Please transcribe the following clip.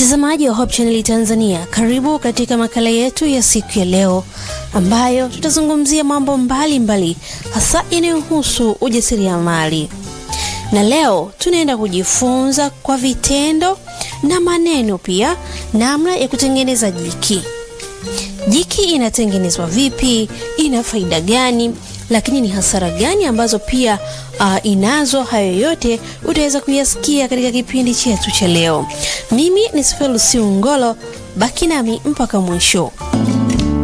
Mtazamaji wa Hope Channel Tanzania, karibu katika makala yetu ya siku ya leo ambayo tutazungumzia mambo mbalimbali hasa yanayohusu ujasiriamali. Na leo tunaenda kujifunza kwa vitendo na maneno pia namna ya kutengeneza jiki. Jiki inatengenezwa vipi? Ina faida gani? Lakini ni hasara gani ambazo pia uh, inazo? Hayo yote utaweza kuyasikia katika kipindi chetu cha leo. Mimi ni Sifelu Siungolo, baki nami mpaka mwisho.